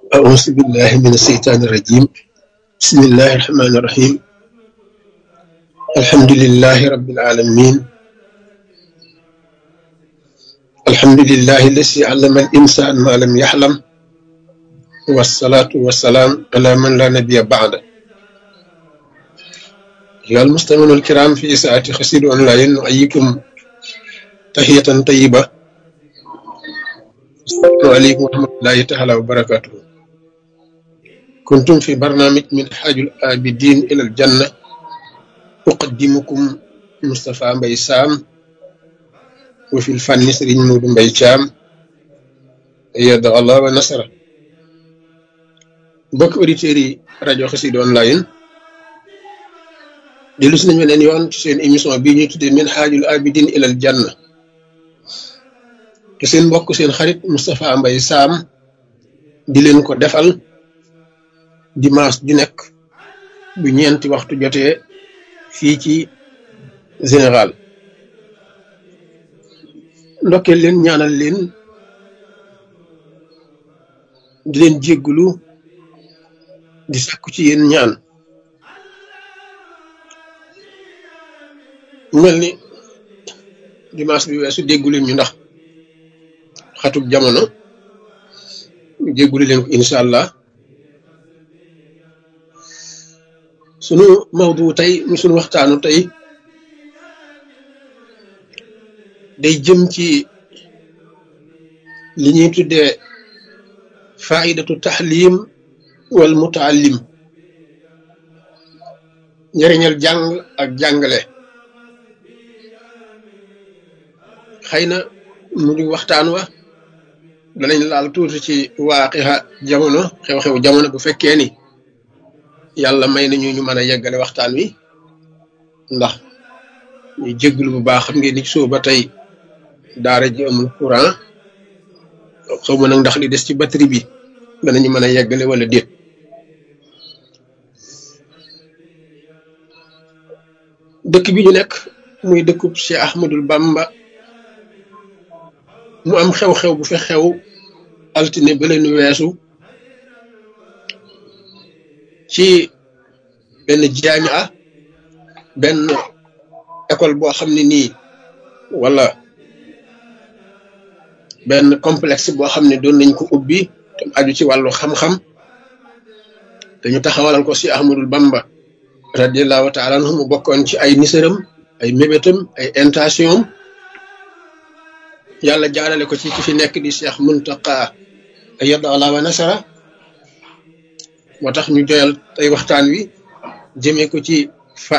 أعوذ بالله من الشيطان الرجيم بسم الله الرحمن الرحيم الحمد لله رب العالمين الحمد لله الذي علم الإنسان ما لم يحلم والصلاة والسلام على من لا نبي بعده أيها المستمعون الكرام في ساعة خسير أونلاين نحييكم تحية طيبة السلام عليكم ورحمة الله تعالى وبركاته كنتم في برنامج من حاج الآبدين إلى الجنة أقدمكم مصطفى مبي سام وفي الفن سرين مود مبي شام أيد الله ونصره mbokk auditeurs yi rajo Xassida online dellu si nañu leen yoon ci seen émission bii ñuy tuddee min xaajul abidin ilal janna te seen mbokk seen xarit Moustapha Mbaye Sam di leen ko defal dimanche ju nekk bu ñeenti waxtu jotee fii ci général ndokkeel leen ñaanal leen di leen jéggulu di sàkku ci yéen ñaan mel ni dimanche bi weesu déggu leen ñu ndax xatub jamono jégguli leen ko incha allah sunu mawdu tey mu sunu waxtaanu tey day jëm ci li ñuy tuddee faidatu taxlim wal mutaallim njëriñal jàng ak jàngale xëy na mu di waxtaan wa danañ laal tuuti ci waaqixa jamono xew-xew jamono bu fekkee ni yàlla may nañu ñu mën a yeggale waxtaan wi ndax ñu jégglu bu baax xam ngeen ni soo ba tey daara ji amul courant xaw ma nag ndax li des ci batterie bi danañu mën a yeggale wala déet dëkk bi ñu nekk muy dëkkub Cheikh Ahmadul Bamba mu am xew-xew bu fi xew altine ba leen weesu ci benn jaamia benn école boo xam ne nii wala benn complexe boo xam ne doon nañ ko ubbi te aju ci wàllu xam-xam dañu taxawalal ko si Ahmadul Bamba radiallahu taala anhu mu bokkoon ci ay nisaram ay mébétam ay intention yàlla jaarale ko ci ki fi nekk di Cheikh Muntaqa yadda allah wa nasara moo tax ñu joyal tey waxtaan wi jëmee ko ci